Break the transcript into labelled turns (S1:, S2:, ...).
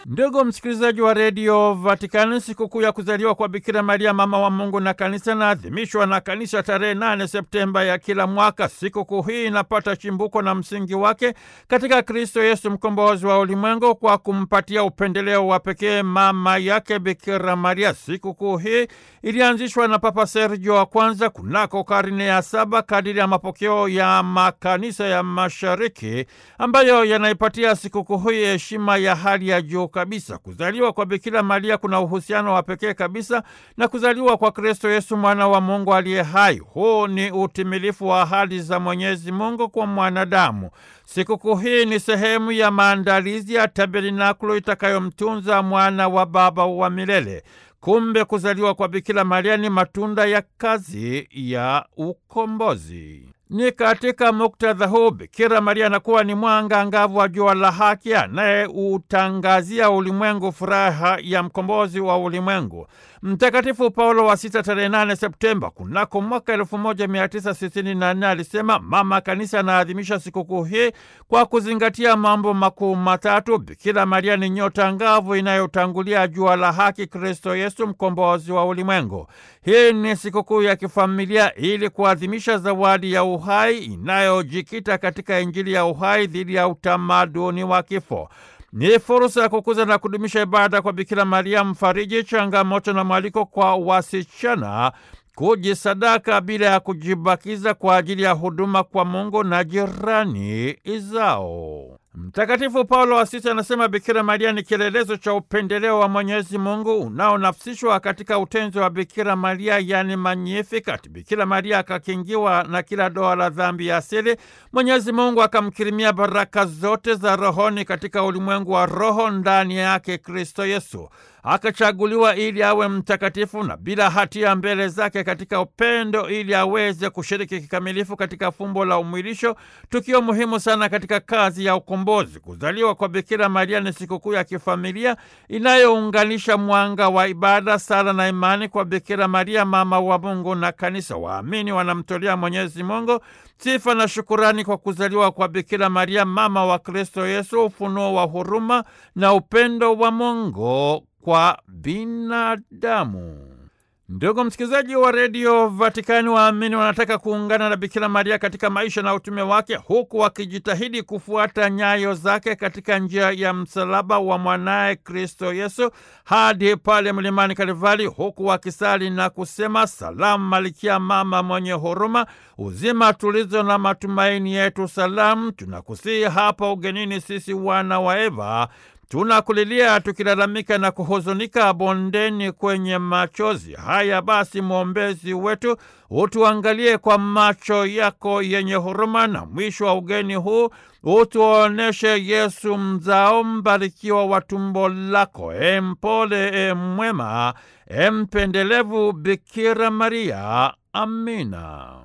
S1: Ndugu msikilizaji wa redio Vatikani, sikukuu ya kuzaliwa kwa Bikira Maria mama wa Mungu na kanisa inaadhimishwa na kanisa tarehe 8 Septemba ya kila mwaka. Sikukuu hii inapata chimbuko na msingi wake katika Kristo Yesu mkombozi wa ulimwengu kwa kumpatia upendeleo wa pekee mama yake Bikira Maria. Sikukuu hii ilianzishwa na Papa Sergio wa kwanza kunako karne ya saba kadiri ya mapokeo ya makanisa ya Mashariki ambayo yanaipatia sikukuu hii heshima ya hali ya juu kabisa. Kuzaliwa kwa Bikira Maria kuna uhusiano wa pekee kabisa na kuzaliwa kwa Kristo Yesu mwana wa Mungu aliye hai. Huu ni utimilifu wa ahadi za Mwenyezi Mungu kwa mwanadamu. Sikukuu hii ni sehemu ya maandalizi ya tabernakulo itakayomtunza mwana wa Baba wa milele. Kumbe kuzaliwa kwa Bikira Maria ni matunda ya kazi ya ukombozi. Ni katika muktadha huu Bikira Maria anakuwa ni mwanga angavu wa jua la haki anayeutangazia ulimwengu furaha ya mkombozi wa ulimwengu. Mtakatifu Paulo wa Sita tarehe 8 Septemba kunako mwaka 1964 alisema mama kanisa anaadhimisha sikukuu hii kwa kuzingatia mambo makuu matatu. Bikira Maria ni nyota angavu inayotangulia jua la haki, Kristo Yesu mkombozi wa ulimwengu. Hii ni sikukuu ya kifamilia ili kuadhimisha zawadi ya uhai inayojikita katika Injili ya uhai dhidi ya utamaduni wa kifo. Ni fursa ya kukuza na kudumisha ibada kwa Bikira Maria mfariji, changamoto na mwaliko kwa wasichana kujisadaka bila ya kujibakiza kwa ajili ya huduma kwa Mungu na jirani zao. Mtakatifu Paulo wa Sita anasema Bikira Maria ni kielelezo cha upendeleo wa Mwenyezi Mungu unaonafsishwa katika utenzi wa Bikira Maria, yani Magnificat. Bikira Maria akakingiwa na kila doa la dhambi ya asili. Mwenyezi Mungu akamkirimia baraka zote za rohoni katika ulimwengu wa roho, ndani yake Kristo Yesu akachaguliwa ili awe mtakatifu na bila hatia mbele zake katika upendo, ili aweze kushiriki kikamilifu katika fumbo la umwilisho, tukio muhimu sana katika kazi ya ukombozi. Kuzaliwa kwa Bikira Maria ni sikukuu ya kifamilia inayounganisha mwanga wa ibada, sala na imani kwa Bikira Maria mama wa Mungu na kanisa. Waamini wanamtolea Mwenyezi Mungu sifa na shukurani kwa kuzaliwa kwa Bikira Maria mama wa Kristo Yesu, ufunuo wa huruma na upendo wa Mungu kwa binadamu. Ndugu msikilizaji wa redio Vatikani, waamini wanataka kuungana na Bikira Maria katika maisha na utume wake, huku wakijitahidi kufuata nyayo zake katika njia ya msalaba wa mwanaye Kristo Yesu hadi pale mlimani Kalvari, huku wakisali na kusema: Salamu Malikia, mama mwenye huruma, uzima, tulizo na matumaini yetu, salamu. Tunakusihi hapa ugenini, sisi wana wa Eva tunakulilia tukilalamika na kuhuzunika bondeni kwenye machozi haya. Basi mwombezi wetu, utuangalie kwa macho yako yenye huruma, na mwisho wa ugeni huu utuoneshe Yesu mzao mbarikiwa wa tumbo lako. E mpole, e mwema, e mpendelevu Bikira Maria. Amina.